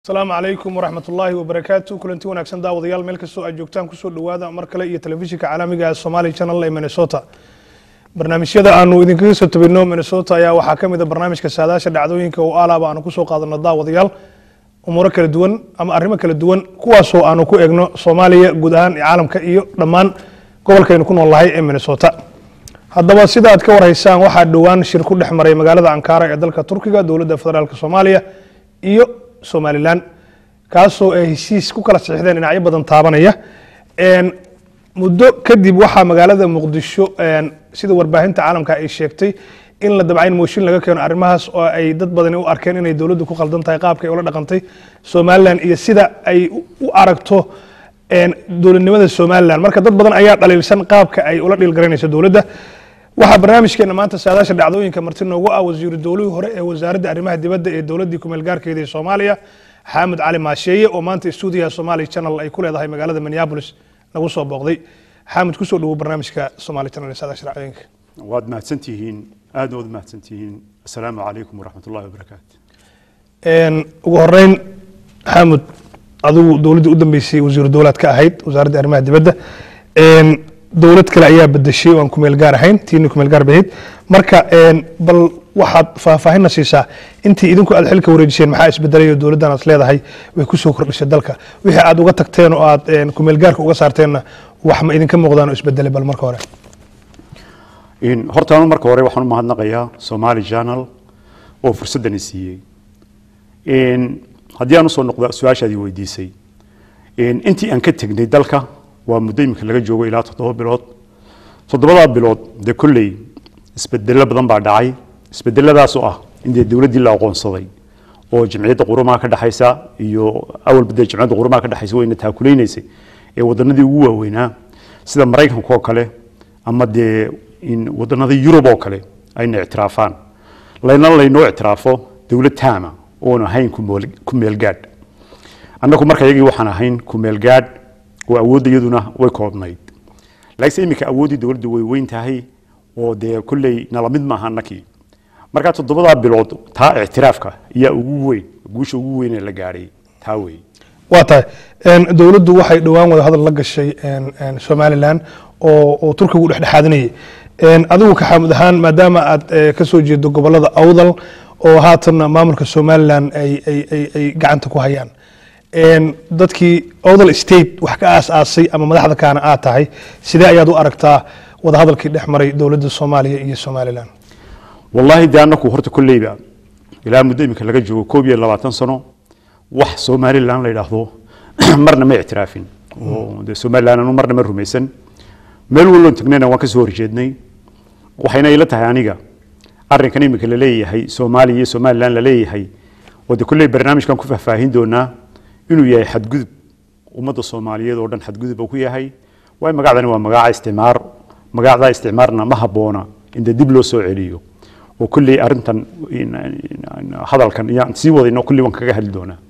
asalaamu calaykum waraxmat ullaahi wabarakaatu kulanti wanaagsan daawadayaal meel kastoo aad joogtaan kusoo dhowaada mar kale iyo telefishinka caalamiga ee somali channel ee minnesota barnaamijyada aanu idinkaga soo tabino minnesota ayaa waxaa ka mid a barnaamijka saadaasha dhacdooyinka oo alaaba aanu kusoo qaadano daawadayaal umuuro kala duwan ama arrimo kala duwan kuwaasoo aanu ku egno soomaaliya guud ahaan caalamka iyo dhammaan gobolkaynu ku noolnahay ee minnesota haddaba sida aad ka warhaysaan waxaa dhowaan shir ku dhex maray magaalada ankara ee dalka turkiga dowladda federaalk soomaaliya iyo somalilan kaasoo ay heshiis ku kala saxiixdeen dhinacyo badan taabanaya muddo kadib waxaa magaalada muqdisho sida warbaahinta caalamka ay sheegtay in la dabcayn mooshin laga keeno arrimahaas oo ay dad badani u arkeen inay dowladdu ku khaldan tahay qaabka ay ula dhaqantay somalilan iyo sida ay u aragto dowladnimada somalilan marka dad badan ayaa dhaliilsan qaabka ay ula dhiilgaraynayso dowladda waxaa barnaamijkeena maanta saadaasha dhacdooyinka marti noogu ah wasiiru dowlihii hore ee wasaaradda arrimaha dibadda ee dowladdii kumeel gaarkeeda ee soomaaliya xaamud cali maasheeye oo maanta stuudiyaha somali channel ay ku leedahay magaalada minneapolis nagu soo booqday xaamud kusoo dhowow barnaamijka somali channel ee saadaasha dhacdooyinka waad mahadsantihiin aad waad mahadsantihiin asalaamu calaykum waraxmat ullahi wabarakaatu ugu horeyn xaamud adigu dowladdii u dambeysay wasiiru dowlaad ka ahayd wasaaradda arrimaha dibadda dowlad kale ayaa bedeshay oo aan kumeel gaar ahayn tiina kumeel gaar bahayd marka bal waxaad faahfaahinna siisaa intii idinku aad xilka wareejiseen maxaa isbedelay oo dowladdan aad leedahay way ku soo kordhisay dalka wixii aad uga tagteen oo aad kumeel gaarka uga saarteenna wax ma idinka muuqdaan oo isbedelay bal marka hore horta anu marka hore waxaan u mahadnaqayaa somali channel oo fursaddan i siiyey haddii aan usoo noqdo su-aashaadii weydiisay intii aan ka tegnay dalka waa muddo iminka laga joogo ilaa toddoba bilood toddobadaa bilood dee kolley isbedelo badan baa dhacay isbedeladaasoo ah in dee dowladdii la aqoonsaday oo jamciyadda qurumaha ka dhexaysa iyo awalba dee jamciyadda qurumaha ka dhexaysa wayna taakulaynaysay ee wadanadii ugu waaweynaa sida maraykanka oo kale ama dee wadanada yurub oo kale ayna ictiraafaan layna laynoo ictiraafo dowlad taama oon ahayn ku meelgaadh annagu marka iyagii waxaan ahayn ku meelgaadh oo awoodda iyaduna way koobnayd laakiinse iminka awooddii dowladda way weyn tahay oo dee kolley nala mid maaha annakii markaa toddobadaa bilood taa ictiraafka ayaa ugu weyn guusha ugu weyn ee la gaadhay taa wey waa tahay dowladdu waxay dhowaan wada hadal la gashay somalilan oo turkigu dhexdhexaadinayay adigu ka xaamud ahaan maadaama aad ka soo jeedo gobolada awdal oo haatanna maamulka somalilan ay gacanta ku hayaan dadkii odal state wax ka aas-aasay ama madaxda kaana aad tahay sidee ayaad u aragtaa wadahadalkii dhex maray dowladda soomaaliya iyo somalilan wallaahi dee annaku horta kolleyba ilaa muddo iminka laga joogo koob iyo labaatan sano wax somalilan la yidhaahdo marna ma ictiraafin oo dee somalilan anu marna ma rumaysan meel walloon tagnayna waan ka soo horjeednay waxayna ila tahay aniga arrinkan iminka la leeyahay soomaaliya iyo somalilan la leeyahay oo dee kolley barnaamijkan ku faahfaahin doonaa inuu yahay xadgudub ummadda soomaaliyeed oo dhan xadgudub uu ku yahay waay magacdani waa magaca isticmaar magacdaa isticmaarna ma habboona in dee dib loo soo celiyo oo kolley arrintan hadalkan iyaan sii wadayno kolley waan kaga hadli doonaa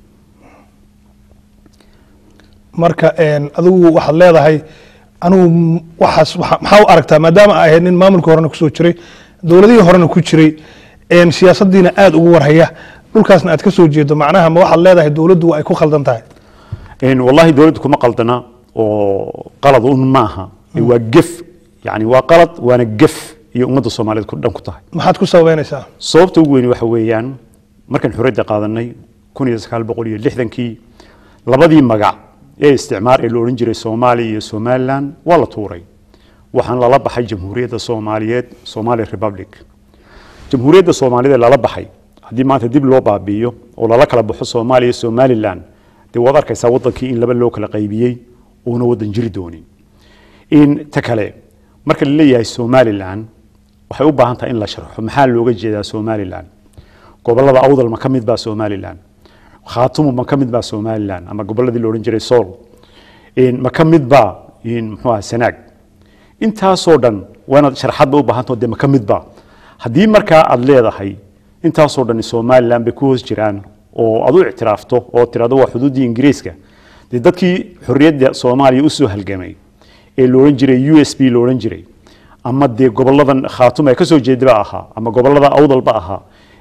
marka adigu waxaad leedahay anigu waxaas maxaa u aragtaa maadaama ay ahayd nin maamulka horena kusoo jiray dowladihii horena ku jiray siyaasaddiina aada ugu warhaya dhulkaasna aad ka soo jeedo macnaha ma waxaad leedahay dowladdu ay ku khaldan tahay wallahi dowladdu kuma qaldana oo qalad un maaha waa gef yani waa qalad waana gef iyo ummadda soomaaliyeed ku dhan ku tahay maxaad ku sababeynaysaa sababta ugu weyni waxa weeyaan markaan xorriyadda qaadanay kun iyo sagaal boqol iyo lixdankii labadii magac ee isticmaar ee la odhan jiray soomaaliya iyo somalilan waa la tuuray waxaan lala baxay jamhuuriyadda soomaaliyeed somali republic jamhuuriyadda soomaaliyeed ee lala baxay haddii maanta dib loo baabi'iyo oo lala kala baxo soomaaliya iyo somalilan dee waad arkaysaa waddankii in laba loo kala qaybiyey uuna waddan jiri doonin in ta kale marka la leeyahay somalilan waxay u baahan tahay in la sharxo maxaa looga jeedaa somalilan gobollada awdal ma ka mid baa somalilan khaatumu ma ka mid baa somalilan ama gobolladii la odhan jiray sool ma ka mid baa muxuu aha sanaag intaasoo dhan waa inaad sharxadba u baahantaho dee ma ka mid baa haddii markaa aad leedahay intaasoo dhan somalilan bay ku hoos jiraan oo aad u ictiraafto oo tirahdo waa xuduuddii ingiriiska dee dadkii xorriyadda soomaaliya usoo halgamay ee la odhan jiray u s b la odhan jiray ama dee goboladan khaatum ee kasoo jeedaba ahaa ama gobolada awdalba ahaa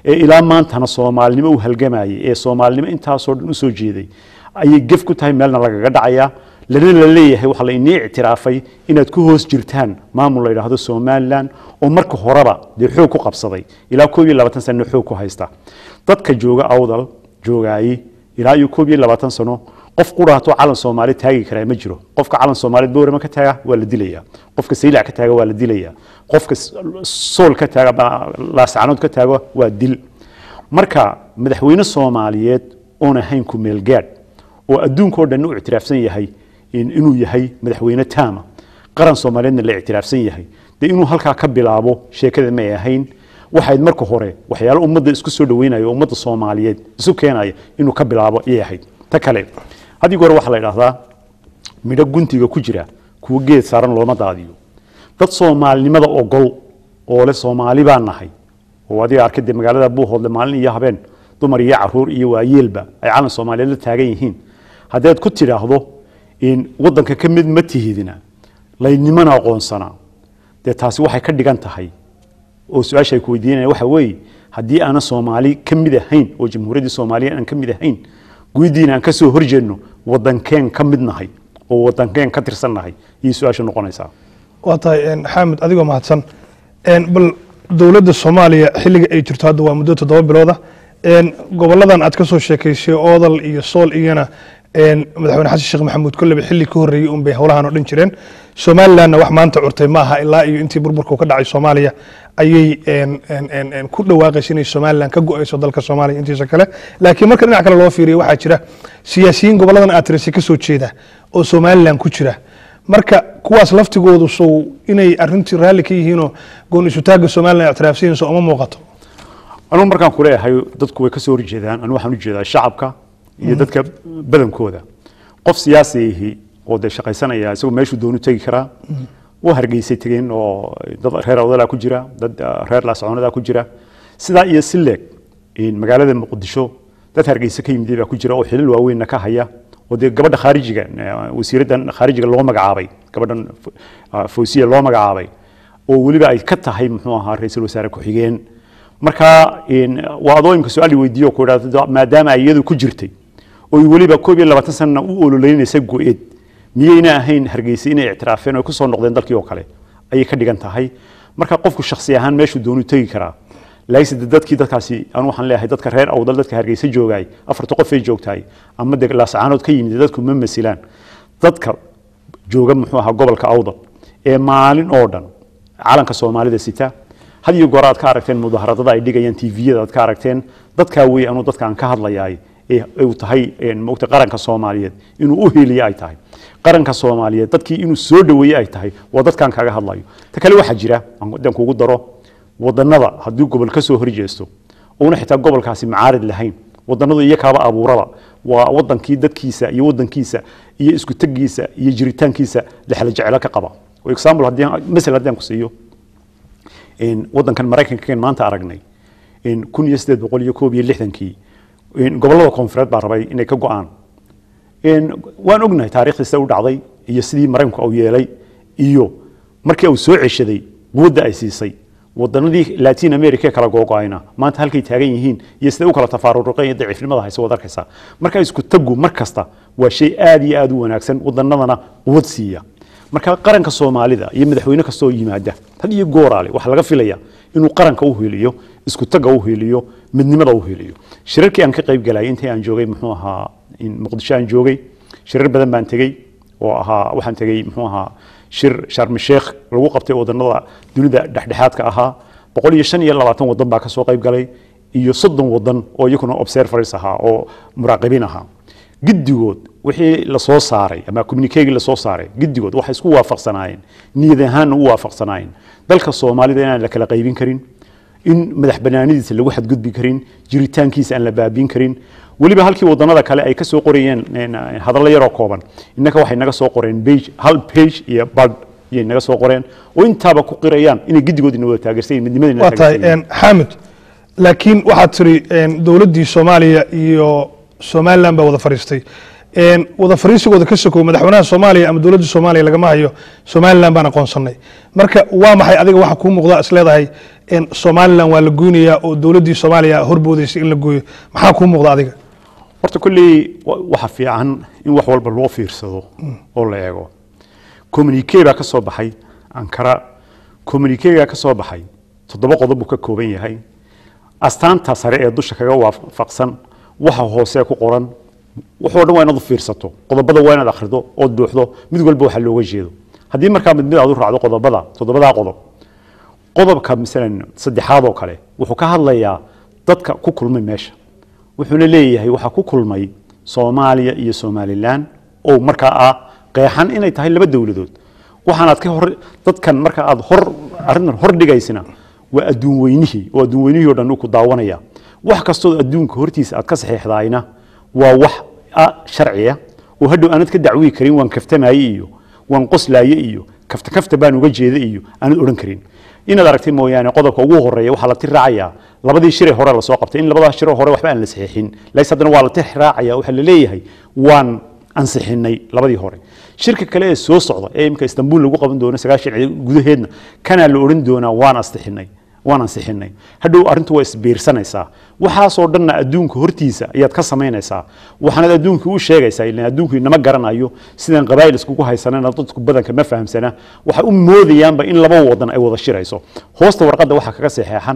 ee ilaa maantana soomaalinimo u halgamayay ee soomaalinimo intaasoo dhan usoo jeeday ayay gef ku tahay meelna lagaga dhacayaa lana la leeyahay waxaa la inii ictiraafay inaad ku hoos jirtaan maamul la yidhaahdo somalilan oo marka horeba dee xoog ku qabsaday ilaa koob iyo labaatan sano xoog ku haysta dadka jooga awdal joogaayey ilaa iyo koob iyo labaatan sano qof quraato calan soomaali taagi karaa ma jiro qofka calan soomaaliyeed boorama ka taaga waa la dilaya qofka saylac ka taaga waa la dilaya qofka sool ka taaga laascanood ka taaga waa dil marka madaxweyne soomaaliyeed oon ahayn ku meelgaadh oo adduunkao dhan u ictiraafsan yahay inuu yahay madaxweyne taama qaran soomaaliyeedna la ictiraafsan yahay dee inuu halkaa ka bilaabo sheekada may ahayn waxayd marka hore waxyaalo ummadda isku soo dhaweynaya oo ummadda soomaaliyeed isu keenaya inuu ka bilaabo ayay ahayd ta kale haddii hore waxaa la idhahdaa midho guntiga ku jira kuwo geed saaran looma daadiyo dad soomaalinimada ogol oo le soomaali baan nahay oo adiga arkay dee magaalada buuhoodle maalin iyo habeen dumar iyo caruur iyo waayeelba ay calan soomaaliyeed la taagan yihiin haddaad ku tidhaahdo waddanka ka mid ma tihidina laynimana aqoonsanaa dee taasi waxay ka dhigan tahay oo su-aasha ay ku weydiinaya waxa weeye haddii aanan soomaali ka mid ahayn oo jamhuuriyaddii soomaaliya aan ka mid ahayn guydiina aan ka soo horjeedno waddankeen ka mid nahay oo waddankeen ka tirsan nahay iyo su-aasha noqonaysaa waa tahay xaamid adigoo mahadsan bal dowladda soomaaliya xilliga ay jirto hadda waa muddo toddoba bilooda goboladan aad ka soo sheekaysay oodal iyo sool iyana madaxweyne xasan sheekh maxamuud kolleba xilli ka horreeyey un bay howlahan oo dhan jireen somalilandna wax maanta curtay ma aha ilaa iyo intii burburku ka dhacay soomaaliya ayay ku dhawaaqaysa inay somaliland ka go-ayso dalka soomaaliya intiisa kale laakiin marka dhinac kale loo fiiriyo waxaa jira siyaasiyiin goboladan aad tirisay ka soo jeeda oo somaliland ku jira marka kuwaas laftigoodu sow inay arintii raalli ka yihiinoo goon isutaagga somaliland ictiraafsan yihiin so uma muuqato anugu markaan kuleeyahay dadku way ka soo horjeedaan anu waxaan ujeedaa shacabka iyo dadka badankooda qof siyaasiyihi oo dee shaqaysanaya isagoo meeshuu doonu tegi karaa waa hargeysay tegeen oo dad reer awdalaa ku jira dad reer laascoonadaa ku jira sidaa iyo si leeg magaalada muqdisho dad hargeysa ka yimid baa ku jira oo xilal waaweynna ka haya oo dee gabadha khaarijiga wasiiraddan khaarijiga loo magacaabay gabadhan fawsiya loo magacaabay oo weliba ay ka tahay muxuu ahaa ra-iisul wasaare ku-xigeen marka waa adooyinka su-aal weydiiyo ku idhahdo maadaama ay iyadu ku jirtay oo weliba koob iyo labaatan sanana u ololeynaysa go-eed miyayna ahayn hargeysa inay ictiraafeen oo kusoo noqdeen dalkii oo kale ayay ka dhigan tahay marka qofku shaksi ahaan meeshuu doonu tegi karaa laakiinse de dadkii dadkaasi anu waxaan leeyahay dadka reer awdal dadka hargeysa joogaay afarta qof ay joogtahay ama de laascaanood ka yimid dadku ma masilaan dadka jooga muxuu ahaa gobolka awdal ee maalin oo dhan calanka soomaalida sita had iyo goor aad ka aragteen mudaaharadada ay dhigayaan tviyada aad ka aragteen dadkaa wey anuu dadkaan ka hadlayaay uu tahay mogta qaranka soomaaliyeed inuu u heliye ay tahay qaranka soomaaliyeed dadkii inuu soo dhaweeye ay tahay waa dadkaan kaga hadlayo ta kale waxaa jira aan kugu daro wadanada haddii gobol ka soo horjeesto uuna xitaa gobolkaasi macaarid lahayn wadanadu iyo kaaba abuuraba waa wadankii dadkiisa iyo wadankiisa iyo isku tegiisa iyo jiritaankiisa lexla jecelo ka qaba example haddii masal haddii aan ku siiyo wadankan maraykanka maanta aragnay kun iyo sideed boqol iyo koob iyo lixdankii gobolada koonfureed baa rabay inay ka go-aan waan ognahay taarikhdiisa u dhacday iyo sidii maraykanku uu yeelay iyo markii uu soo ceshaday quwadda ay siisay wadanadii latin america ee kala googo-ayna maanta halkay taagan yihiin iyo siday u kala tafaaruqeen iyo daciifnimada hayse wad arkaysaa marka isku tagu mar kasta waa shay aad iyo aad u wanaagsan wadanadana quwad siiya marka qaranka soomaalida iyo madaxweyne kastoo yimaada had iyo gooraale waxaa laga filaya inuu qaranka u heliyo isku taga u heliyo midnimada u heliyo shirarkii aan ka qayb galayay intii aan joogay muxuu ahaa muqdisho aan joogay shirar badan baan tegey oo ahaa waxaan tegey muxuu ahaa shir sharmi sheekh lagu qabtay wadanada dunida dhexdhexaadka ahaa boqol iyo shan iyo labaatan wadan baa kasoo qayb galay iyo soddon wadan oo iyakuna observers ahaa oo muraaqibiin ahaa giddigood wixii lasoo saaray ama communikegii lasoo saaray giddigood waxay isku waafaqsanaayeen niyad ahaanna u waafaqsanaayeen dalka soomaalida inaan la kala qaybin karin in madax banaanidiisa lagu xadgudbi karin jiritaankiisa aan la baabiin karin weliba halkii wadanada kale ay ka soo qorayeen hadallo yaroo kooban innaka waxay naga soo qoreen page hal page iyo bad iyay naga soo qoreen oo intaaba ku qirayaan inay giddigood ina wada taageersan yihin midnimadina waa tahay xaamid laakiin waxaad tiri dowladdii soomaaliya iyo somaliland baa wada fadhiistay wada fariisigooda ka sokow madaxweynaha soomaaliya ama dowladda soomaaliya lagama hayo somaliland baan aqoonsanay marka waa maxay adiga waxa kuu muuqda is leedahay een, somalilan waa la goynayaa oo dowladdii soomaaliya horboodaysa in la gooyo maxaa kuu muuqda adiga horta kolley wa- waxa fiican in wax walba loo fiirsado oo la eego communique baa ka soo baxay ankara communiquega ka soo baxay toddoba qodob buu ka kooban yahay astaanta sare ee dusha kaga waafaqsan waxa hoose ku qoran waxoo dhan waa inaad u fiirsato qodobada waa inaad akhrido ood buuxdo mid walba waxa looga jeedo haddii markaa mid mid aad u raacdo qodobada toddobadaa qodob qodobka masalan saddexaad oo kale wuxuu ka hadlayaa dadka ku kulmay meesha wuxuuna leeyahay waxaa ku kulmay soomaaliya iyo somalilan oo markaa ah qeexan inay tahay laba dowladood waxaanaad ka hor dadkan marka aad hor arrintan hor dhigaysina waa adduun weynihii oo adduun weynihii oo dhan uu ku daawanaya wax kastoo adduunka hortiisa aad ka saxiixdaayna waa wax ah sharciya oo hadhow aanad ka dacwii karin waan kaftamaaye iyo waan qoslaaye iyo kafta kafta baan uga jeeda iyo aanad odhan karin inaad aragtay mooyaane qodobka ugu horeeya waxaa la tir raacayaa labadii shiree hore lasoo qabtay in labadaas shiree hore waxba aan la saxiixin lays haddana waa la tir raacaya waxaa la leeyahay waan ansixinay labadii hore shirka kale ee soo socda ee imika istanbul lagu qaban doono sagaashan ciidan gudaheedna kanaa la odhan doonaa waan ansixinay waan ansixinay hadhow arrintu waa isbiirsanaysaa waxaasoo dhanna adduunka hortiisa ayaad ka samaynaysaa waxaanaad adduunka u sheegaysaa ilan adduunku inama garanayo sidaan qabaa'il iskugu haysanana dadku badanka ma fahamsana waxay u moodayaanba in laba wadan ay wada shirayso hoosta warqadda waxaa kaga saxeexan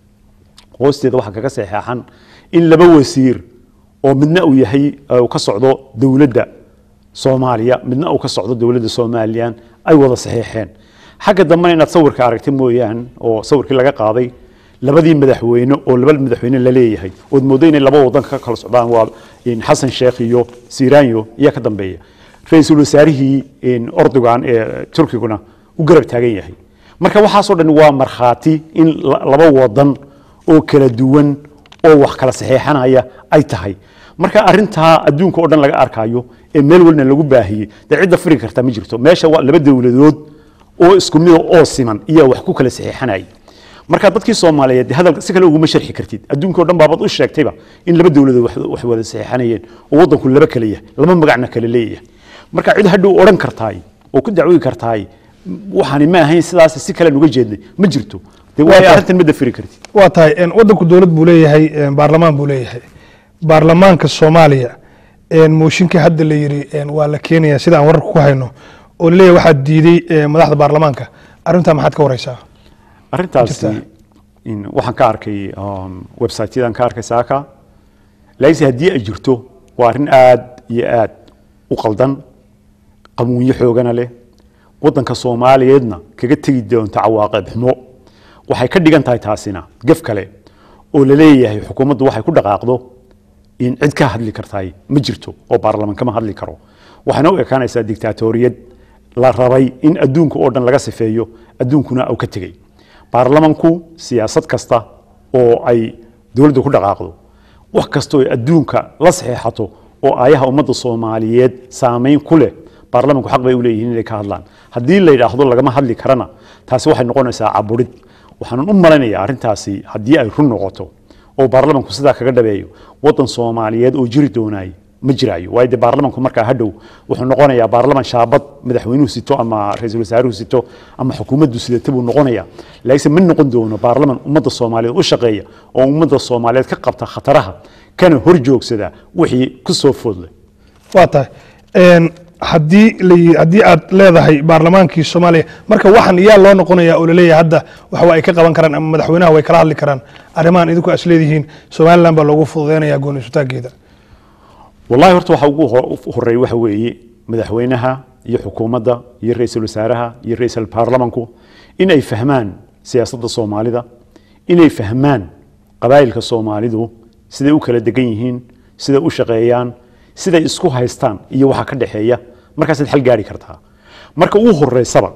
hoosteeda waxaa kaga saxeexan in laba wasiir oo midna uu yahay eh, uu ka socdo dowladda soomaaliya midna uu ka socdo dowladda somalilan ay wada saxiixeen xagga dambena inaad sawirka aragtay mooyaan oo sawirkii laga qaaday labadii madaxweyne oo laba madaxweyne la leeyahay ood moodo inay laba wadan ka kala socdaan waa in xasan sheekh iyo siranyo ayaa ka dambeeya ra-iisul wasaarihii in ordogan ee turkiguna u garab taagan yahay marka waxaasoo dhan waa markhaati in la- laba wadan oo kala duwan oo wax kala saxeexanaya ay tahay marka arintaa adduunka oo dhan laga arkayo ee meel walna lagu baahiyey dee cidda firi karta ma jirto meesha waa laba dowladood oo isku mida oo siman iyo wax ku kala saxeexanayay marka dadkii soomaaliyeed dee hadalka si kale uguma sharxi kartid adduunka oo dhan baabad u sheegtayba in laba dowladood wax- wax wada saxeexanayeen oo waddanku laba kale yahay laba magacna kale leeyahay marka cid hadhow odhan kartaay oo ku dacwooyi kartaay waxaani ma ahayn sidaas si kalean uga jeednay ma jirto dee waayo tahay. arrintan ma dafiri kartid waa tahay een, waddanku dowlad buu leeyahay een, baarlamaan buu leeyahay baarlamaanka soomaaliya een, mooshinka hadda la yidhi een, waa la keenaya sida aan wararka ku hayno oo laleeyahay waxaa diiday een, madaxda baarlamaanka arrintaa maxaad ka wareysaa arrintaasi jirtaa. in waxaan ka arkay um, website-yadan ka arkay saaka laakiinse haddii ay jirto waa arrin aad iyo aad u qaldan qamuunyo xoogana leh waddanka soomaaliyeedna kaga tegi doonta cawaaqib xumo waxay ka dhigan tahay taasina gef kale oo la leeyahay xukuumaddu waxay ku dhaqaaqdo in cid ka hadli kartaay ma jirto oo baarlamaan kama hadli karo waxayna u ekaanaysaa dictaatoriyad la rabay in adduunka oo dhan laga sifeeyo adduunkuna uu ka tegey baarlamanku siyaasad kasta oo ay dowladdu ku dhaqaaqdo wax kastoo ay adduunka la saxeexato oo aayaha ummadda soomaaliyeed saameyn ku leh baarlamanku xaq bay u leeyihiin inay ka hadlaan haddii la yidhaahdo lagama hadli karana taasi waxay noqonaysaa caburid waxaanan u malaynayaa arrintaasi haddii ay run noqoto oo baarlamanku sidaa kaga dhabeeyo waddan soomaaliyeed oo jiri doonaay ma jiraayo waayo dee baarlamanku markaa hadhow wuxuu noqonayaa baarlaman shaabad madaxweynuhu sito ama ra-iisul wasaaruhu sito ama xukuumaddu sidata buu noqonayaa laakiinse ma noqon doono baarlaman ummadda soomaaliyeed u shaqeeya oo ummadda soomaaliyeed ka qabta khataraha kana hor joogsada wixii ku soo foodleh waa tahay een, haddii la- haddii aad leedahay baarlamaankii soomaaliya marka waxan yaa loo noqonaya oo laleeyahay hadda waxa ay ka qaban karaan ama madaxweynaha way kala hadli karaan arrimahan idinku as leedihiin somalilan baa loogu fududeynaya gooni isutaageeda wallahi horta waxa ugu ho- horeeya waxa weeye madaxweynaha iyo xukuumadda iyo ra-iisul wasaaraha iyo ra-iisul baarlamanku in ay fahmaan siyaasadda soomaalida inay fahmaan qabaa'ilka soomaalidu siday u kala degan yihiin siday u shaqeeyaan siday isku haystaan iyo waxa ka dhexeeya markaasaad xal gaari kartaa marka ugu horeysaba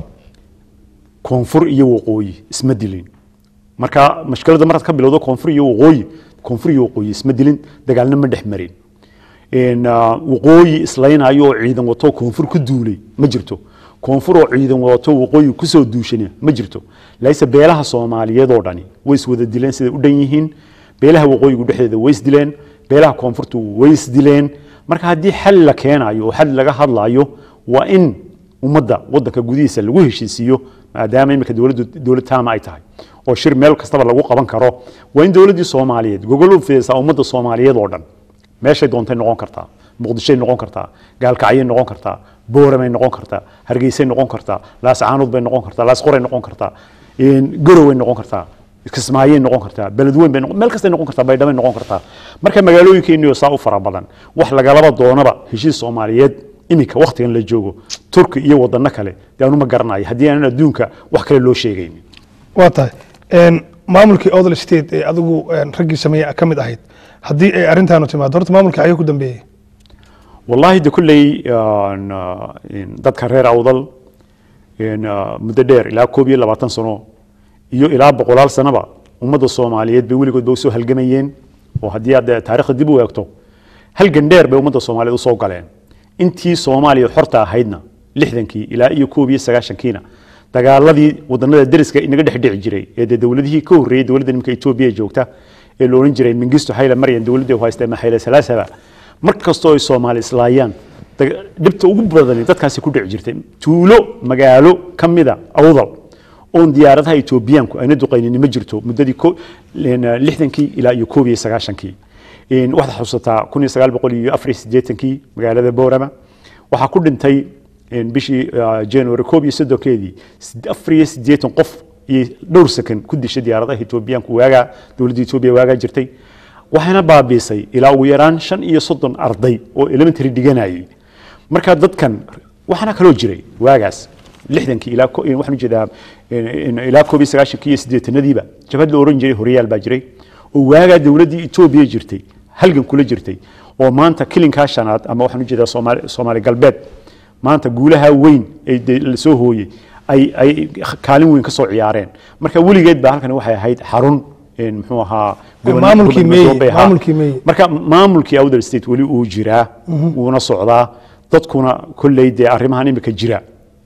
koonfur iyo waqooyi isma dilin marka mashkiladda markaad ka bilowdo koonfur iyo waqooyi koonfur iyo waqooyi isma dilin dagaalna ma dhex marin in ah, waqooyi islaynayo oo ciidan wato koonfur ku duulay ma jirto koonfur oo ciidan wato waqooyi kusoo duushana ma jirto laakiinse beelaha soomaaliyeed oo dhani way iswada dileen siday u dhan yihiin beelaha waqooyigu dhexdeeda way isdileen beelaha koonfurtu way isdileen marka haddii xal la keenayo oo xal laga hadlayo waa in ummadda waddanka gudihiisa lagu heshiisiiyo maadaama imika dowladdu dowlad taama ay tahay oo shir meel kastaba lagu qaban karo waa in dowladdii soomaaliyeed gogol u fidaysaa ummadda soomaaliyeed oo dhan meeshay doontay noqon kartaa muqdishoy noqon kartaa gaalkacyay noqon kartaa booramay noqon kartaa hargeysay noqon kartaa laascaanood bay noqon kartaa laasqoray noqon kartaa garoway noqon kartaa kismaayay noqon kartaa beledweyn bay meel kastay noqon kartaa baydhabay noqon kartaa marka magaalooyinkeeniyo saa u fara badan wax lagalaba doonaba heshiis soomaaliyeed iminka waktigan la joogo turki iyo wadano kale dee anuma garanayo haddii aanan adduunka wax kale loo sheegaynin waa tahay maamulkii odl state ee adigu raggii sameeye ka mid ahayd haddii ay arrintaanu timaado horta maamulka ayuu ku dambeeyey wallaahi de kulley dadka reer awdal muddo dheer ilaa koob iyo labaatan sano iyo ilaa boqolaal sanaba ummadda soomaaliyeed bay weligoodba usoo halgamayeen oo haddii aad taarikhda dib u eegto halgan dheer bay ummadda soomaaliyeed usoo galeen intii soomaaliya xorta ahaydna lixdankii ilaa iyo koob iyo sagaashankiina dagaaladii wadanada deriska inaga dhex dhici jiray ee dee dowladihii ka horreeyey dowladda nimanka etoobiya joogta ee la odhan jiray mingisto hayle maryan dowladdii haysta ama hayle salaasaba mar kastoo ay soomaali islaayaan dhibta ugu badani dadkaasi ku dhici jirtay tuulo magaalo ka mida awdal oon diyaaradaha etoobiyaanku ayna duqaynin ma jirto muddadii lixdankii ilaa iyo koob iyo sagaashankii waxaad xusataa kun iyo sagaal boqol iyo afar iyo siddeetankii magaalada boorama waxaa ku dhintay bishii january koob iyo soddonkeedii afar iyo siddeetan qof iyo dhowr sakan ku dishay diyaaradaha etoobiyaanku waagaa dowladda etoobiya waagaa jirtay waxayna baabiisay ilaa ugu yaraan shan iyo soddon arday oo elementary dhiganayay marka dadkan waxaana kaloo jiray waagaas lixdankii ilaa waxaan ujeedaa ilaa koob iyo sagaashankii iyo siddeetanadiiba jabhad la oran jiray horyaal baa jiray oo waagaa dowladdii etoobiya jirtay halgan kula jirtay oo maanta kilinkaa shanaad ama waxaan ujeedaa soomaali soomaali galbeed maanta guulaha weyn ee la soo hooyey ay ay kaalin weyn ka soo ciyaareen marka weligeed baa halkan waxay ahayd xarun muxuu ahaa maamulkii meeye maamulkii meeye marka maamulkii awdal state weli uu jiraa wuuna socdaa dadkuna kolley dee arrimahan imika jira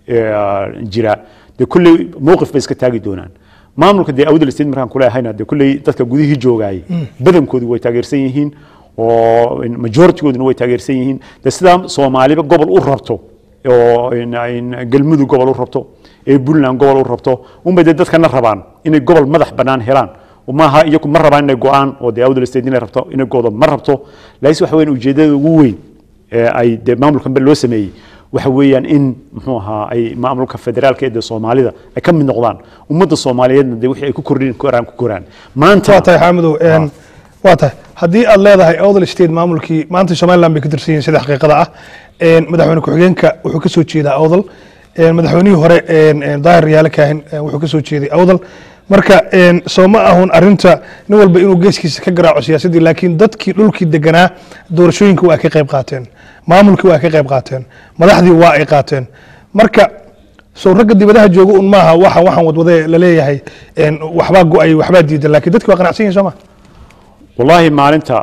jira dee kolley mowqif bay iska taagi doonaan maamulka dee awdal state markaan kuleehayna dee kolley dadka gudihii joogaayay badankoodu way taageersan yihiin oo majoritigooduna way taageersan yihiin dee sidaa soomaaliba gobol u rabto oo galmudug gobol u rabto ee puntland gobol u rabto unbay dee dadkana rabaan inay gobol madax bannaan helaan maaha iyagu ma rabaan inay go-aan oo dee awdal state inay rabto inay goodo ma rabto laakiin waxa weeyaan ujeedada ugu weyn ee ay dee maamulkan loo sameeyey waxa weeyaan in muxuu ahaa ay maamulka federaalka ee dee soomaalida ay ka mid noqdaan ummadda soomaaliyeedna dee wixii ay ku kordhin koraan ku koraan maanta waa tahay xaamidow waa tahay haddii aad leedahay awdal state maamulkii maanta somaliland bay ka tirsan yihiin sida xaqiiqada ah madaxweyne ku-xigeenka wuxuu ka soo jeedaa awdal madaxweynihii hore daahir yaale kaahin wuxuu ka soo jeeday awdal marka soo ma ahun arinta nin walba inuu geeskiisa ka garaaco siyaasaddii laakiin dadkii dhulkii deganaa doorashooyinka waa ka qayb qaateen maamulkii waa ka qayb qaateen madaxdii waa ay qaateen marka sow ragga dibadaha jooga un maaha waxa waxaan wadwade laleeyahay waxbaa go-ay waxbaa diidan laakiin dadkii waa qanacsan yihin soo ma wallaahi maalinta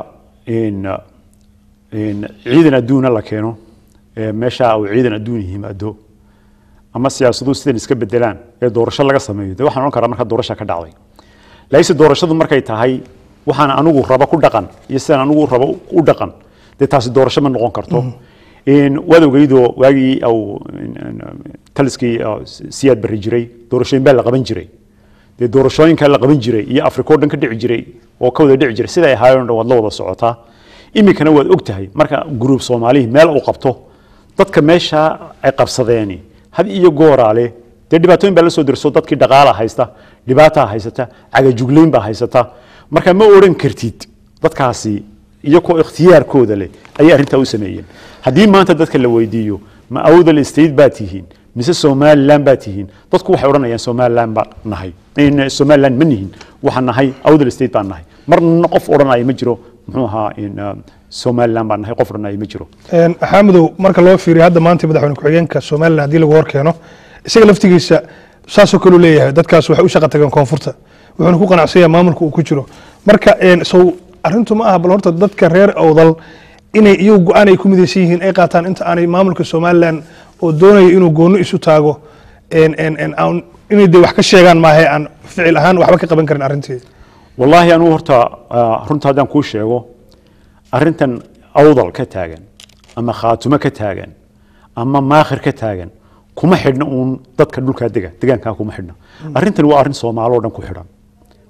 ciidan adduuna la keeno meesha uu ciidan adduun yimaado ama siyaasaduhu sidan iska bedelaan ee doorasho laga sameeyo de waxaan odhan karaa marka doorasha ka dhacday laakiinse doorashadu markay tahay waxaan anigu rabo ku dhaqan iyo sidaan anigu rabo u dhaqan dee taasi doorasho ma noqon karto waad ogeydoo waagii au taliskii siyaad bari jiray doorashooyin baa la qaban jiray dee doorashooyinka la qaban jiray iyo afrika o dhan ka dhici jiray oo ka wada dhici jiray siday ahaayeen dhan waad la wada socotaa iminkana waad og tahay marka gruub soomaalihi meel uu qabto dadka meesha ay qabsadeeni had iyo gooraale dee dhibaatooyin baa la soo dirso dadkii dhaqaala haysta dhibaataa haysata cagajuglayn baa haysata marka ma odhan kartid dadkaasi iyagoo ikhtiyaarkooda leh ayay arrintaa u sameeyeen haddii maanta dadka la weydiiyo ma awdal state baa tihiin mise somaliland baa tihiin dadku waxay odhanayaan somaliland baa nahay somaliland ma nihin waxaan nahay awdal state baan nahay marna qof odhanaya ma jiro muxuu ahaa somaliland baan nahay qof odhanaya ma jiro xaamidow marka loo fiiriyo hadda maanta madaxweyne ku-xigeenka somaliland haddii lagu hor keeno isaga laftigiisa saasoo kaleu leeyahay dadkaas waxay u shaqa tageen koonfurta wuxuuna ku qanacsan yahay maamulka uu ku jiro marka sow arrintu ma aha bal horta dadka reer awdal inay iyagu go-aan ay ku midaysan yihiin ay qaataan inta aanay maamulka somaliland oo doonaya inuu goonno isu taago inay de wax ka sheegaan maahe aan ficil ahaan waxba ka qaban karin arrintii wallaahi anugu horta runta haddaan kuu sheego arrintan awdal ka taagan ama khaatumo ka taagan ama maakhir ka taagan kuma xidhna uun dadka dhulkaa dega degaankaa kuma xidhna arrintan waa arrin soomaalo o dhan ku xidhan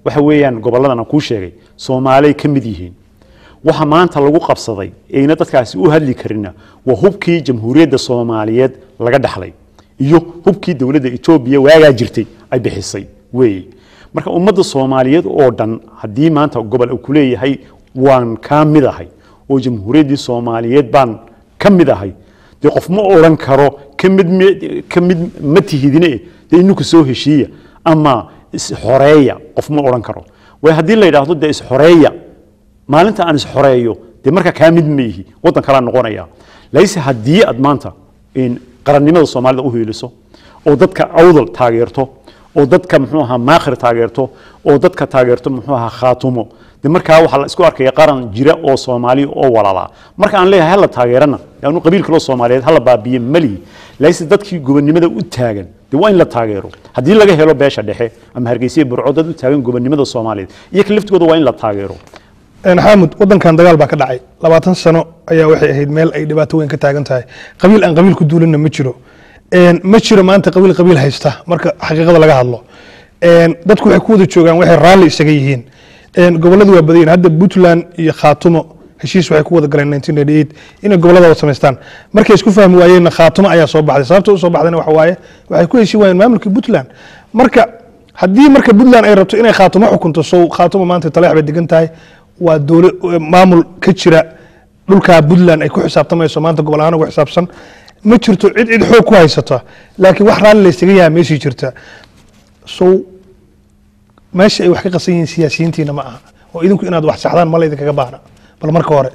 waxa weeyaan goboladan aan kuu sheegay soomaalay ka mid yihiin waxa maanta lagu qabsaday ayna dadkaasi u hadli karina waa hubkii jamhuuriyadda soomaaliyeed laga dhaxlay iyo hubkii dowladda etoobiya waagaa jirtay ay bixisay weeye marka ummadda soomaaliyeed oo dhan haddii maanta gobol uu ku leeyahay waan kaa mid ahay oo jamhuuriyaddii soomaaliyeed baan ka mid ahay dee qof ma odhan karo ka mid m- ka mid ma tihidine dee ininku soo heshiiya ama isxoreeya qof ma odhan karo way haddii la yidhaahdo dee isxoreeya maalinta aan isxoreeyo dee marka kaa mid ma ihi waddan kalaa noqonaya layse haddii aad maanta in qarannimada soomaalida u hiiliso oo dadka awdal taageerto oo dadka muxuu ahaa maakhir taageerto oo dadka taageerto muxuu ahaa khaatumo de markaa waxaa la isku arkaya qaran jira oo soomaaliya oo walaalaa marka aan leeyahay hala taageerana anu qabiil kaloo soomaaliyeed hala baabiye malihi layse dadkii gobonnimada u taagan de waa in la taageero haddii laga helo beesha dhexe ama hargeysa burco dad u taagan gobonnimada soomaaliyeed iyo ka laftigooda waa in la taageero xaamud wadankan dagaal baa ka dhacay labaatan sano ayaa waxay ahayd meel ay dhibaato weyn ka taagan tahay qabiil aan qabiil ku duulinna ma jiro ma jiro maanta qabiil qabiil haysta marka xaqiiqada laga hadlo dadku waxay ku wada joogaan waxay raalli isaga yihiin goboladu waa badayin hadda puntland iyo khaatumo heshiis waxay ku wada galeen 1988 inay gobolada wada samaystaan markay isku fahmi waayeenna khaatumo ayaa soo baxday sababta u soo baxdayna waxa waaye waxay ku heshin waayeen maamulkii puntland marka haddii marka puntland ay rabto inay khaatumo xukunto sow khaatumo maanta taleex bay degan tahay waa dowla maamul ka jira dhulkaa puntland ay ku xisaabtamayso maanta gobol ahaan ugu xisaabsan ma jirto cid cid xoog ku haysata laakiin wax raalli laysaga yaha meeshii jirta sow meesha ay wax ka qasan yihiin siyaasiyiintiina ma aha oo idinku inaad wax saxdaan ma laydinkaga baahna bal marka hore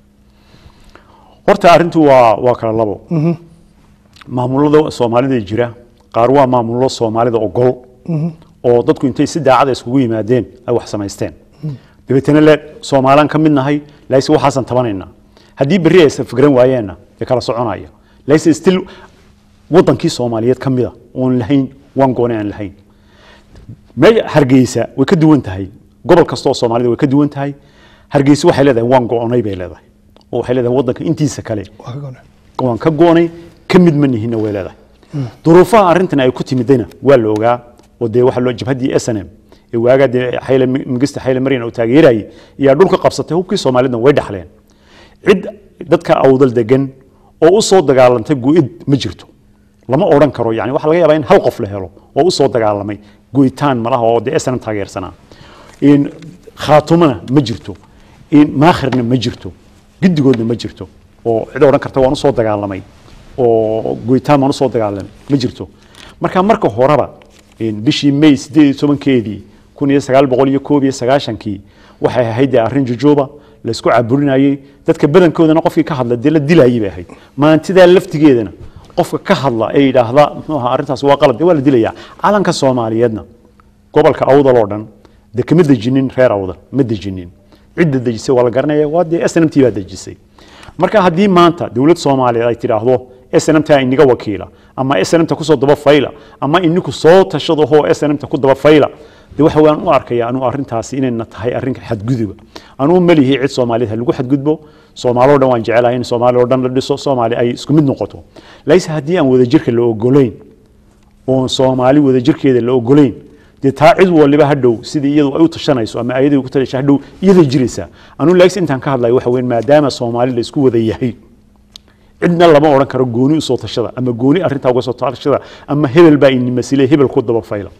horta arrintu waa waa kala labo maamulada soomaalida jira qaar waa maamullo soomaalida ogol oo dadku intay si daacada iskugu yimaadeen ay wax samaysteen dabeetana le soomaalaan ka mid nahay laise waxaasan tabanaynaa haddii berri aysan fikran waayeenna dee kala soconaya laise still wadankii soomaaliyeed ka mida oon lahayn waan goone aan lahayn me hargeysa way ka duwan tahay gobol kasta oo soomaalida way ka duwan tahay hargeysa waxay leedahay waan go-onay bay leedahay oo waxay leedahay wadanka intiisa kale waa ka goonay waan ka goonay ka mid ma nihinna way leedahay duruufaha arrintan ay ku timidayna waa la ogaa oo dee waxaa loo jabhaddii s n m ee waagaa dee xayle mingista xayle maryan uu taageerayay iyaa dhulka qabsatay hubkii soomaalidna way dhaxleen cid dadka awdal degan oo u soo dagaalantay go-id ma jirto lama odhan karo yani waxaa laga yaabaa in hal qof la helo oo u soo dagaalamay goyitaan malaha oo dee snm taageersanaa in khaatumana ma jirto in maakhirna ma jirto giddigoodna ma jirto oo cid odhan karta waan usoo dagaalamay oo goyitaan waan usoo dagaalamay ma jirto marka marka horeba bishii may sideed iyo tobankeedii kun iyo sagaal boqol iyo koob iyo sagaashankii waxay ahayd dee arrin jujooba laysku caburinayey dadka badankoodana qofkii ka hadla dee la dilayay bay ahayd maantidaa laftigeedana qofka ka hadla ee yidhaahda muxuu ahaa arrintaas waa qalad dee waa la dilayaa calanka soomaaliyeedna gobolka awdal oo dhan dee kama dejinin reer awdal ma dejinin cidda dejisay waa la garanaya waa dee snmt baa dejisay marka haddii maanta dowlad soomaaliyeed ay tidhaahdo snmta inaga wakiila ama snmta kusoo daba fayla ama ininku soo tashadahoo snmta ku daba fayla de waxa waan u arkaya anuu arrintaasi inayna tahay arrin xadguduba anuu malihi cid soomaaliyeed ha lagu xadgudbo soomaaloo dhan waan jecelahay in soomaali oo dhan la dhiso soomaali ay isku mid noqoto layse haddii aan wadajirka la ogolayn oon soomaali wadajirkeeda la ogolayn dee taa cid waliba hadhow sidii iyadu ay u tashanayso ama ayadii ku tasha hadhow iyaday jiraysaa anuu layse intaan ka hadlayo waxa weyn maadaama soomaali la isku wada yahay cidna lama odhan karo gooni usoo tashada ama gooni arrintaa uga soo tashada ama hebel baa inimasile hebel ku daba fayla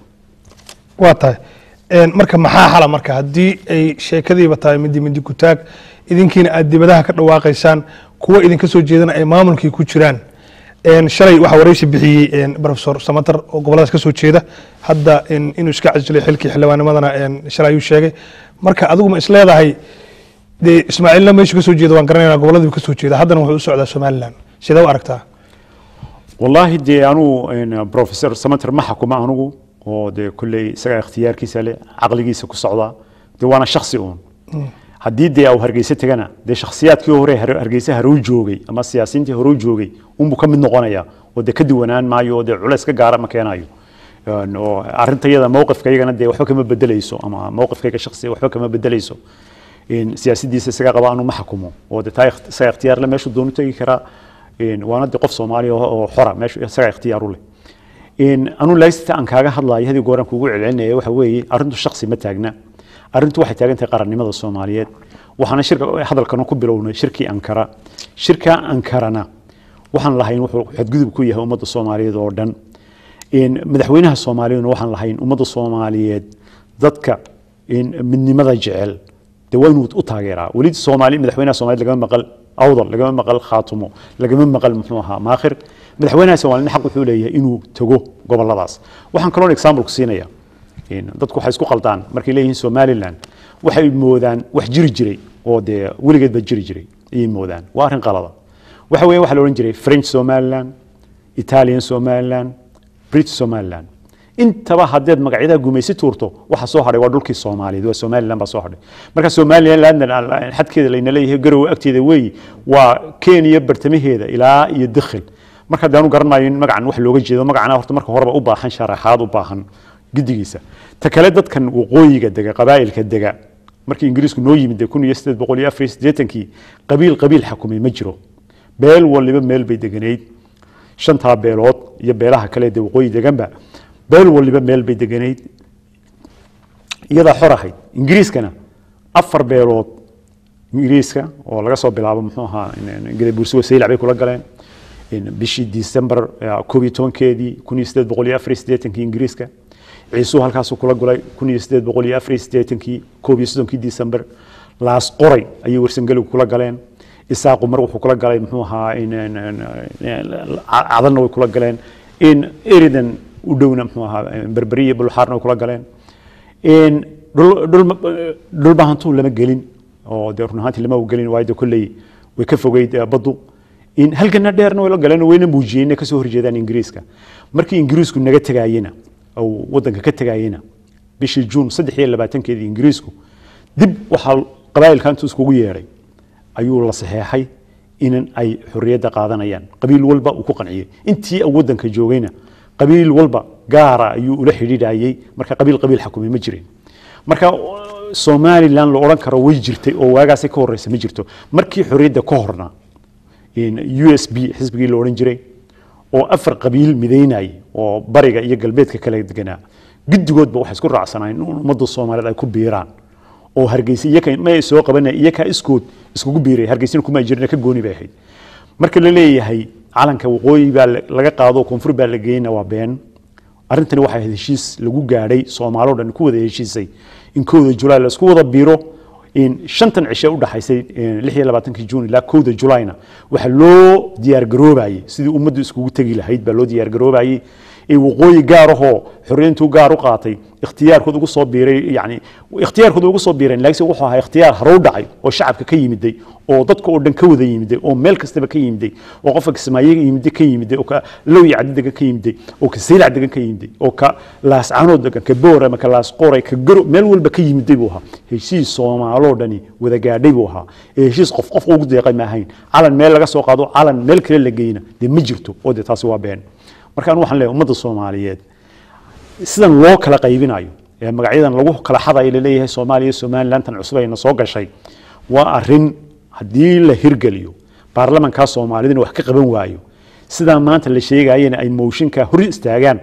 waa tahay marka maxaa xala marka haddii ay sheekadiiba tahay midi midi kutaag idinkiina aad dibadaha ka dhawaaqaysaan kuwa idinka soo jeedana ay maamulkii ku jiraan shalay waxaa waraysi bixiyey profesor samater oo goboladaas ka soo jeeda hadda inuu iska casilay xilkii xildhibaanimadana shalay ayuu sheegay marka adigu ma isleedahay dee ismaaciilna meeshu ka soo jeeda waan garanayna gobolladii ka soo jeeda haddana wuxuu u socdaa somaliland sidee u aragtaa wallaahi dee anuu professor samater ma xakuma anugu oo dee kolley isagaa ikhtiyaarkiisa leh caqligiisa ku socdaa dee waana shaksi uun haddii dee au hargeysa tegana dee shakhsiyaadkii hore hargeysa haruu joogay ama siyaasiyiintii haruu joogay unbuu ka mid noqonaya oo dee ka duwanaan maayo oo dee culays ka gaara ma keenayo oo arrintayada mowqifkaygana dee waxba kama bedelayso ama mowqifkayga shaksiga waxba kama bedelayso siyaasadiisa isaga qaba anu ma xakumo oo dee taa isaga ikhtiyaar le meeshuu doonu tegi karaa waana dee qof soomaaliya oo xora meeshu isaga ikhtiyaar u leh anu laysita aan kaaga hadlayo hadii gooraan kugu celcelinaya waxa weeye arrintu shaksi ma taagna arrintu waxay taagan tahay qarannimada soomaaliyeed waxaana shirka hadalkana ku bilownay shirkii ankara shirka ankarana waxaan lahayn wuxuu xadgudub ku yahay ummadda soomaaliyeed oo dhan madaxweynaha soomaaliyaduna waxaan lahayn ummadda soomaaliyeed dadka midnimada jecel de waa inuu u taageeraa weli soomaali madaxweynaha soomaaliyed lagama maqal awdal lagama maqal khaatumo lagama maqal muxuu ahaa maakhir madaxweynaha soomaaliyed xaq wuxuu leeyahay inuu tago goboladaas waxaan kaloo example ku siinaya dadku waxay isku qaldaan markay leeyihiin somaliland waxay moodaan wax jiri jiray oo dee weligeed ba jiri jiray ayay moodaan waa arrin qalada waxa weeye waxaa la odhan jiray french somaliland italian somaliland british somaliland intaba haddeed magacyada gumaysi tuurto waxa soo hadhay waa dhulkii soomaaliyeed waa somaliland baa soo hadhay marka somaliland xadkeeda layna leeyahay garowe agteeda weeyi waa kenya bartamaheeda ilaa iyo dakhil marka hadde anu garanayo in magacan wax looga jeedo magacana horta marka horeba u baahan sharaxaad u baahan gidigiisa ta kale dadkan waqooyiga dega qabaa'ilka dega markii ingiriisku noo yimid kun iyo sideed boqol iyo afar iyo siddeetankii qabiil qabiil xakumay ma jiro beel waliba meel bay deganayd shantaa beelood iyo beelaha kale dee waqooyi deganba beel waliba meel bay deganayd iyadaa xor ahayd ingiriiskana afar beelood ingiriiska oo laga soo bilaabo muxuu ahaa gadabuursigo saylac bay kula galeen bishii december koob iyo tobankeedii kun iyo sideed boqol iyo afar iyo siddeetankii ingiriiska ciisuu halkaasuu kula gulay kun iyo sideed boqol iyo afar iyo siddeetankii koob iyo soddonkii december laas qoray ayay warsangeligu kula galeen isaaqu mar wuxuu kula galay muxuu ahaa cadanna way kula galeen in eridan u dhowna muxuu ahaa berberi iyo bulxaarna way kula galeen dhulbahantuu lama gelin oo dee run ahaantii lama gelin waayo de kolley way ka fogeyd baddu in halkana dheerna way la galeen wayna muujiyeen inay kasoo horjeedaan ingiriiska markii ingiriisku naga tegaayena oo wadanka ka tegaayena bishii juun saddex iyo labaatankeedii ingiriisku dib waxaa qabaa'ilka intuu iskugu yeedhay ayuu la saxeexay in ay xorriyadda qaadanayaan qabiil walba uu ku qanciyey intii wadanka joogayna qabiil walba gaara ayuu ula xidhiidhayey marka qabiil qabiil xakumay ma jirin marka somaliland la odhan karo way jirtay oo waagaasi ka horreysa ma jirto markii xorriyadda ka horna u s b xisbigii la odhan jiray oo afar qabiil midaynayay oo bariga iyo galbeedka kala deganaa guddigoodba waxay isku raacsanaayeen in ummadda soomaaliyeed ay ku biiraan oo hargeysa iyaka ma soo qabanaya iyakaa iskood iskugu biiray hargeysina kuma jirina ka gooni bay ahayd marka la leeyahay calanka waqooyi baa laga qaado koonfur baa la geyna waa been arrintani waxay ahayd heshiis lagu gaadhay soomaaloo dhan ku wada heshiisay in kowda julaay la isku wada biiro in shantan cishe u dhaxaysay lix iyo labaatankii juun ilaa kowda julayna waxaa loo diyaargaroobayey sidii ummaddu iskugu tegi lahayd baa loo diyaargaroobayey ee waqooyi gaarahoo xorriyantuu gaar u qaatay ikhtiyaarkood ugu soo biiray yani ikhtiyaarkood ugu soo biireen laakiin wuxuu ahaa ikhtiyaar hore u dhacay oo shacabka ka yimiday oo dadka oo dhan ka wada yimiday oo meel kastaba ka yimiday oo qofka kismaaye yimiday ka yimiday oo ka lowi caddi degan ka yimiday oo ka saylac degan ka yimiday oo ka laascanood degan ka boor ama ka laasqoray ka garo meel walba ka yimiday buu ahaa heshiis soomaaloo dhani wada gaadhay buu ahaa ee heshiis qof qof ugu deeqay ma ahayn calan meel laga soo qaado calan meel kale la geyna dee ma jirto oo dee taasi waa been marka anu waxaan leeyahay ummadda soomaaliyeed sidan loo kala qaybinayo ee magacyadan lagu kala xadayo laleeyahay soomaaliya somalilantan cusub ayna soo gashay waa arin haddii la hirgeliyo baarlamankaa soomaalidina wax ka qaban waayo sidaa maanta la sheegayena ay mooshinka hor istaagaan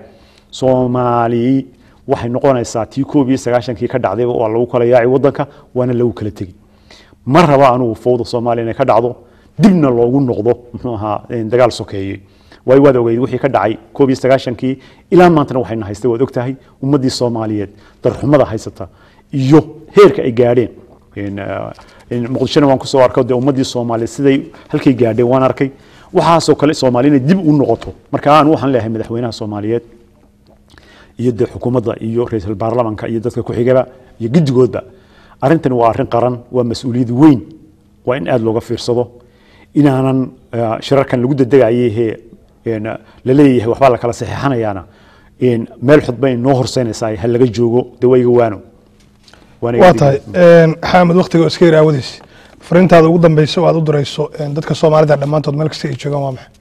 soomaali waxay noqonaysaa tii koob iyo sagaashankii ka dhacday waa lagu kala yaaci wadanka waana lagu kala tegi ma raba anugu fowda soomaaliya inay ka dhacdo dibna loogu noqdo muxuu ahaa dagaal sokeeye waayo waad ogeyd wixii ka dhacay koob iyo sagaashankii ilaa maantana waxayna haystay waad ogtahay ummaddii soomaaliyeed darxumada haysata iyo heerka ay gaadheen muqdishona waan kusoo arkay dee ummaddii soomaaliyeed siday halkay gaadheen waan arkay waxaasoo kale soomaaliya inay dib u noqoto marka aan waxaan leeyahay madaxweynaha soomaaliyeed iyo dee xukuumadda iyo ra-iisul baarlamanka iyo dadka ku-xigaba iyo guddigoodba arrintani waa arrin qaran waa mas-uuliyad weyn waa in aada looga fiirsado inaanan shirarkan lagu dadegayhe la leeyahay waxbaa la kala saxeexanayaana meel xudba inoo horseynaysaa ha laga joogo dee waa iga waano waa tahay xamed waktiga oo iska yar aawadiis fariintaada ugu dambeysa oo aad u dirayso dadka soomaalida dhammaantood meel kasta ay joogaan waa maxay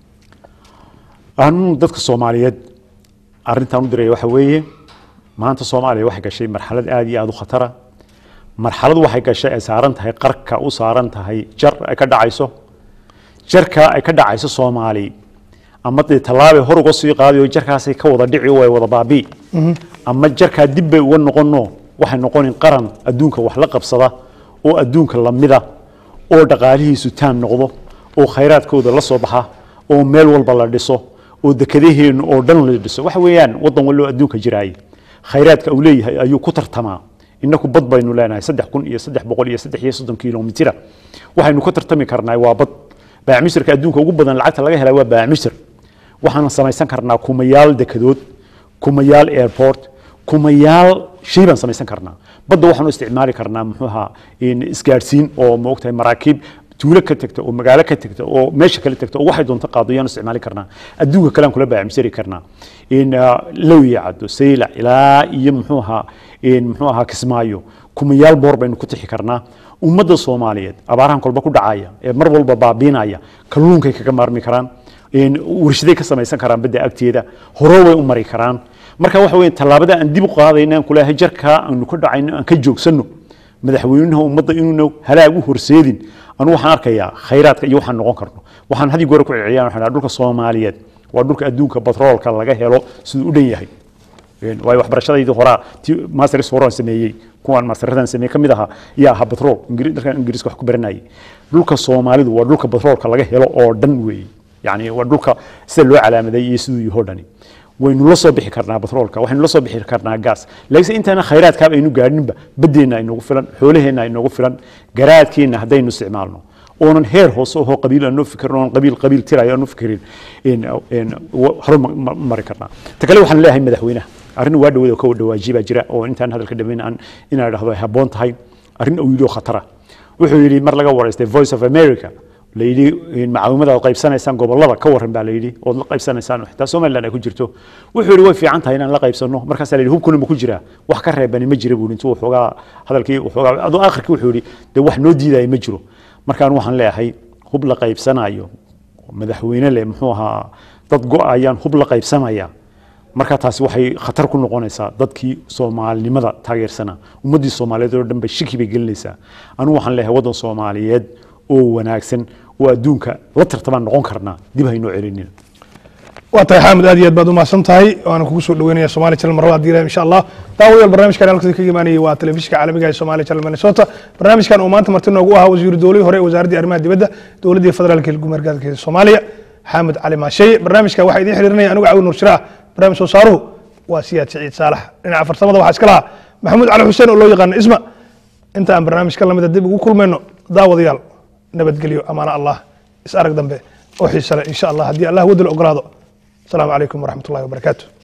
anu dadka soomaaliyeed arrintaan u diraya waxa weeye maanta soomaaliya waxay gashay marxalad aada iyo aada u khatara marxalad waxay gashay ay saaran tahay qarka u saaran tahay jar ay ka dhacayso jarka ay ka dhacayso soomaali ama dee tallaabay hor uga sii qaadayo jarkaasay ka wada dhici oo ay wada baabii ama jarkaa dib bay uga noqono waxay noqonin qaran adduunka wax la qabsada oo adduunka lamida oo dhaqaalihiisu taan noqdo oo khayraadkooda la soo baxa oo meel walba la dhiso oo dekedaheennu oo dhan la dhiso waxa weeyaan waddan wallo adduunka jiraay khayraadka uu leeyahay ayuu ku tartamaa inaku bad baynu leenahay saddex kun iyo saddex boqol iyo saddex iyo soddon kilomitira waxaynu ka tartami karnaa waa bad baacmisirka adduunka ugu badan lacagta laga helaa waa baacmisir waxaan samaysan karnaa kumayaal dekedood kumayaal airport kumayaal shay baan samaysan karnaa badda waxaanu isticmaali karnaa muxuu ahaa isgaadhsiin oo maogtahay maraakiib tuulo ka tagta oo magaalo ka tagta oo meesha kale tagta oo waxay doonto qaado yaanu isticmaali karnaa adduunka kale aan kula baacmisari karnaa lowiya caddo saylac ilaa iyo muxuu ahaa muxuu ahaa kismaayo kumayaal boor baynu ku tixi karnaa ummadda soomaaliyeed abaarahan kolba ku dhacaya ee mar walba baabiinaya kalluunkay kaga maarmi karaan warshaday ka samaysan karaan badda agteeda horo way u mari karaan marka waxa weeye tallaabada aan dib u qaadayna aan kulahay jarkaa aanu ka dhacayno aan ka joogsanno madaxweynaha ummadda inuuna halaag u horseedin anu waxaan arkayaa khayraadka iyo waxaan noqon karno waxaan haddii goore ku celceliyaan waxaan dhulka soomaaliyeed waa dhulka adduunka batroolka laga helo siduu u dhan yahay waayo waxbarashadaydii horaa ti masters horaan sameeyey kuwaan masteradan sameeyey ka mid ahaa yaa ahaa batrool dalkan ingiriiska wax ku baranayay dhulka soomaalidu waa dhulka batroolka laga helo oo dhan weeye yani waa dhulka sida loo calaamaday iyo siduu yaho dhani waynu la soo bixi karnaa batroolka waxaynu la soo bixi karnaa gaas laakiinse intaana khayraadkaaba aynu gaadhinba baddeenna aynoogu filan xoolaheenna aynoogu filan garaadkeenna haddaynu isticmaalno oonan heer hoose ohoo qabiil aan noo fikirin oonan qabiil qabiil tirayo aan noo fikirin horu mari karnaa ta kale waxaan leeyahay madaxweynaha arrin waa dhawada ka dhawaajiye baa jira oo intaan hadalka dhammayn aan inaan idhahdo ay habboon tahay arrin uu yidhi oo khatara wuxuu yidhi mar laga waraystay voice of america layidhi macaawimada aad qaybsanaysaan gobolada ka waran baa layidhi ood la qaybsanaysaan xitaa somaliland ay ku jirto wuxuu yidhi way fiican tahay inaan la qaybsano markaasaa layidhi hubkuna ma ku jiraa wax ka reebani ma jira buu intuu waxoogaa hadalkii waxoogaa aduu aakhirkii wuxuu yidhi dee wax noo diidaya ma jiro markaan waxaan leeyahay hub la qaybsanayo madaxweyne leh muxuu ahaa dad go-ayaan hub la qaybsanaya marka taasi waxay khatar ku noqonaysaa dadkii soomaalinimada taageersanaa ummaddii soomaaliyeed oo dhan ba shiki bay gelinaysaa anigu waxaan leeyahay waddan soomaaliyeed oo wanaagsan oo adduunka la tartamaan noqon karnaa dib haynoo celinina waa tahay xaamid aad iyo aad baad umahadsan tahay waana kugu soo dhaweynaya somali channel marlaba haddii ilahay insha allah daawadayaal barnaamijkan halkasi kaga imaanayay waa telefishinka caalamiga ee somali channel minnesota barnaamijkan uu maanta marti noogu ahaa wasiiru dowlihii hore ee wasaaraddii arrimaha dibadda dowladdii federaalka gumergaadka soomaaliya xaamid cali maasheeye barnaamijka waxaa idiin xiriirinaya anigu cawin nuur shiraah barnaamij soo saaruhu waa siyaad siciid saalax dhinaca farsamada waxaa iska lahaa maxamuud cali xuseen oo loo yaqaano isma inta aan barnaamij ka lamida dib ugu kulmayno daawadayaal nabadgelyo amaana allah is arag dambe oo xiise leh insha allah haddii allah wadda la ogolaado asalaamu calaykum waraxmat ullahi wabarakaatu